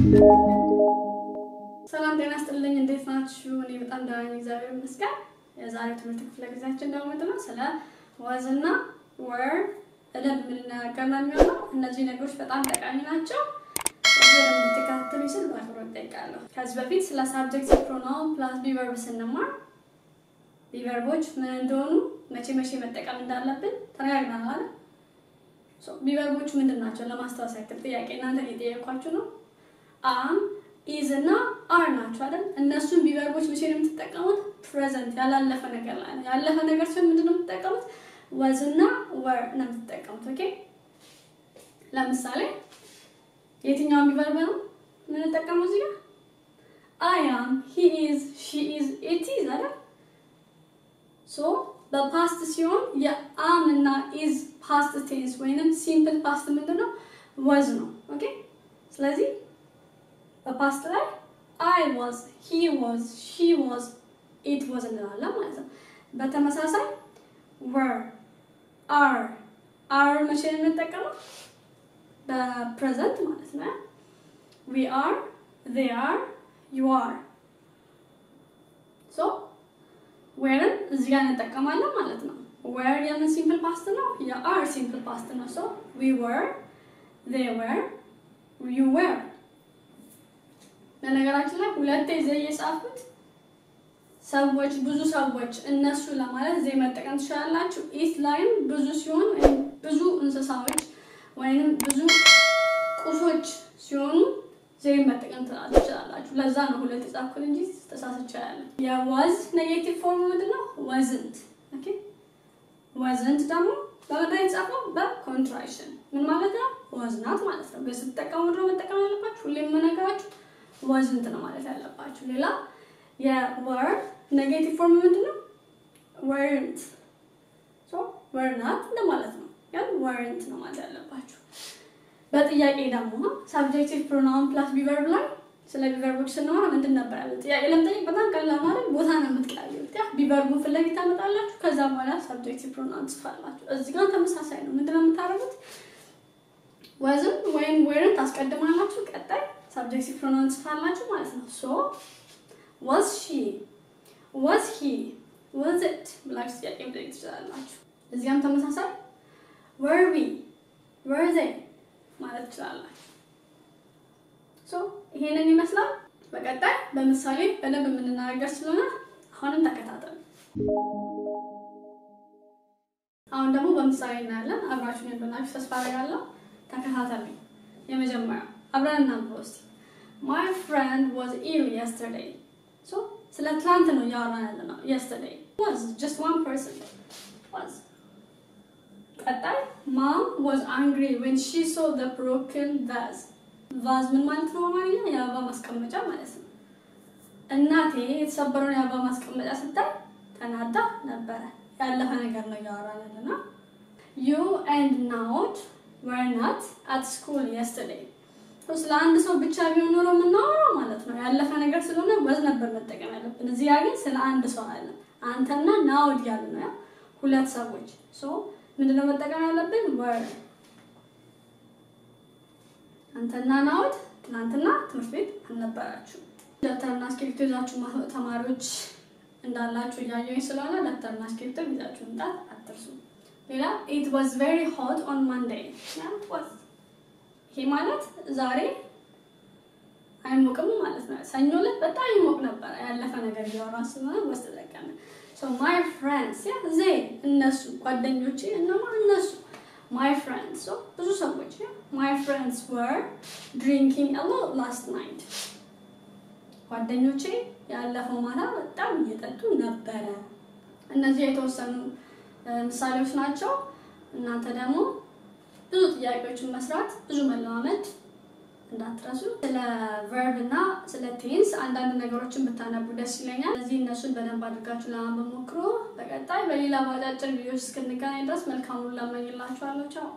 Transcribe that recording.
ሰላም ጤና ስጥልኝ። እንዴት ናችሁ? እኔ በጣም ደህና ነኝ፣ እግዚአብሔር ይመስገን። የዛሬው ትምህርት ክፍለ ጊዜያችን ደግሞ ምንድን ነው? ስለ ወዝ እና ወር በደንብ የምንነጋገር ነው የሚሆነው። እነዚህ ነገሮች በጣም ጠቃሚ ናቸው። በደንብ እንድትከታተሉ ስል በአክብሮት እጠይቃለሁ። ከዚህ በፊት ስለ ሳብጀክቲቭ ፕሮናውን ፕላስ ቢቨርብ ስንማር ቢቨርቦች ምን እንደሆኑ መቼ መቼ መጠቀም እንዳለብን ተነጋግረናል አይደል? ቢቨርቦች ምንድን ናቸው? ለማስታወስ ያክል ጥያቄ እናንተ እየጠየኳችሁ ነው። አም ኢዝ እና አር ናቸው አይደል? እነሱን ቢቨርቦች መቼ ነው የምትጠቀሙት? ፕሬዘንት ያላለፈ ነገር ላይ ነው። ያለፈ ነገር ሲሆን ምንድን ነው የምትጠቀሙት? ወዝ እና ወር ነው የምትጠቀሙት። ኦኬ። ለምሳሌ የትኛውን ቢቨርብ ነው የምንጠቀመው እዚህ ጋር? አይ አም፣ ሂ ኢዝ፣ ሺ ኢዝ፣ ኢት ኢዝ አይደል? ሶ በፓስት ሲሆን የአም እና ኢዝ ፓስት ቴንስ ወይንም ሲምፕል ፓስት ምንድን ነው? ወዝ ነው። ኦኬ። ስለዚህ በፓስት ላይ አይ ዋዝ፣ ሂ ዋዝ፣ ሺ ዋዝ፣ ኢት ዋዝ እንላለን ማለት ነው። በተመሳሳይ ወር፣ አር አር መቼ ነው የምንጠቀመው? በፕሬዘንት ማለት ነው። ዊ አር፣ ዜይ አር፣ ዩ አር። ሶ ዌርን እዚህ ጋር እንጠቀማለን ማለት ነው። ዌር የምን ሲምፕል ፓስት ነው? የአር ሲምፕል ፓስት ነው። ሶ ዊ ወር፣ ዜይ ወር፣ ዩ ወር በነገራችን ላይ ሁለቴ ዘይ የጻፉት ሰዎች ብዙ ሰዎች እነሱ ለማለት ዘይ መጠቀም ትችላላችሁ። ኢት ላይም ብዙ ሲሆን ብዙ እንስሳዎች ወይንም ብዙ ቁሶች ሲሆኑ ዘይ መጠቀም ትችላላችሁ። ለዛ ነው ሁለት የጻፍኩት እንጂ ተሳስቼ ያለ። የዋዝ ኔጌቲቭ ፎርም ምንድን ነው? ወዝንት። ኦኬ ወዝንት ደግሞ በምንድን የተጻፈው? በኮንትራክሽን ምን ማለት ነው? ወዝናት ማለት ነው። ስትጠቀሙ ድሮ መጠቀም ያለባችሁ ሁሌ የምነግራችሁ ወዝንት ነው ማለት ያለባችሁ። ሌላ የወር ኔጌቲቭ ፎርም ምንድን ነው? ወርንት ሶ ወርናት እንደማለት ነው። ያን ወርንት ነው ማለት ያለባችሁ። በጥያቄ ደግሞ ሳብጀክቲቭ ፕሮናውን ፕላስ ቢቨርብ ላይ ስለ ቢቨርቦች ስንማር ምንድን ነበር ያለ ጥያቄ ለመጠየቅ በጣም ቀላል ማለት ቦታ ነው የምትቀያየሩት። ያ ቢቨርቡን ፊት ለፊት ታመጣላችሁ። ከዛ በኋላ ሳብጀክቲቭ ፕሮናውን ትጽፋላችሁ። እዚህ ጋር ተመሳሳይ ነው። ምንድን ነው የምታደርጉት? ወዝም ወይም ወርን ታስቀድማላችሁ። ቀጣይ ሳብጀክቲቭ ፕሮናውን ትጽፋላችሁ ማለት ነው። ሶ ዋዝ ሺ ዋዝ ሂ ዋዝ ኢት ብላችሁ ጥያቄ መጠየቅ ትችላላችሁ። እዚያም ተመሳሳይ ወር ዊ ወር ዘይ ማለት ትችላላችሁ። ሶ ይሄንን ይመስላል። በቀጣይ በምሳሌ በደንብ የምንናገር ስለሆነ አሁንም ተከታተሉ። አሁን ደግሞ በምሳሌ እናያለን። አብራችሁን እንደሆናችሁ ተስፋ አደርጋለሁ። ተከታተሉ። የመጀመሪያው አብረን እናንብበው እስኪ። ማይ ፍሬንድ ዋዝ ኢል የስተርዴይ። ሶ ስለ ትላንት ነው እያወራን ያለ ነው። የስተርዴይ ዋዝ ጀስት ዋን ፐርሰን ዋዝ። ቀጣይ ማም ዋዝ አንግሪ ዌን ሺ ሶ ዘ ብሮክን ቫዝ። ቫዝ ምን ማለት ነው በአማርኛ? የአበባ ማስቀመጫ ማለት ነው። እናቴ የተሰበረውን የአበባ ማስቀመጫ ስታይ ተናዳ ነበረ። ያለፈ ነገር ነው እያወራን ያለ ነው። ዩ ኤንድ ናውድ ወር ናት አት ስኩል የስተርዴይ ስለ አንድ ሰው ብቻ ቢሆን ኖሮ የምናወራው ማለት ነው ያለፈ ነገር ስለሆነ ወዝ ነበር መጠቀም ያለብን። እዚህ ግን ስለ አንድ ሰው አለ አንተና ናውድ ያሉ ነው ያ ሁለት ሰዎች ሶ ምንድነው መጠቀም ያለብን? ወር አንተና ናውድ ትናንትና ትምህርት ቤት አልነበራችሁ። ደብተርና እስክሪብቶ ይዛችሁ ተማሪዎች እንዳላችሁ እያየሁኝ ስለሆነ ደብተርና እስክሪብቶ ይዛችሁ መምጣት አትርሱ። ሌላ ኢት ዋዝ ቬሪ ሆት ኦን ማንዴይ ይሄ ማለት ዛሬ አይሞቅም ማለት ነው። ሰኞ ዕለት በጣም ይሞቅ ነበረ። ያለፈ ነገር እያወራን ስለሆነ ወስጥ ተጠቀመ። ሶ ማይ ፍሬንድስ ያ ዘይ እነሱ ጓደኞቼ እነማ እነሱ ማይ ፍሬንድስ ሶ ብዙ ሰዎች ያ ማይ ፍሬንድስ ወር ድሪንኪንግ አ ሎት ላስት ናይት ጓደኞቼ ያለፈው ማታ በጣም እየጠጡ ነበረ። እነዚህ የተወሰኑ ምሳሌዎች ናቸው። እናንተ ደግሞ ብዙ ጥያቄዎችን መስራት ብዙ መለማመድ እንዳትረሱ። ስለ ቨርብ እና ስለ ቴንስ አንዳንድ ነገሮችን ብታነቡ ደስ ይለኛል። ስለዚህ እነሱን በደንብ አድርጋችሁ ለማንበብ ሞክሮ በቀጣይ በሌላ በአጫጭር ቪዲዮዎች እስክንገናኝ ድረስ መልካሙን ላመኝላችኋለሁ። ቻው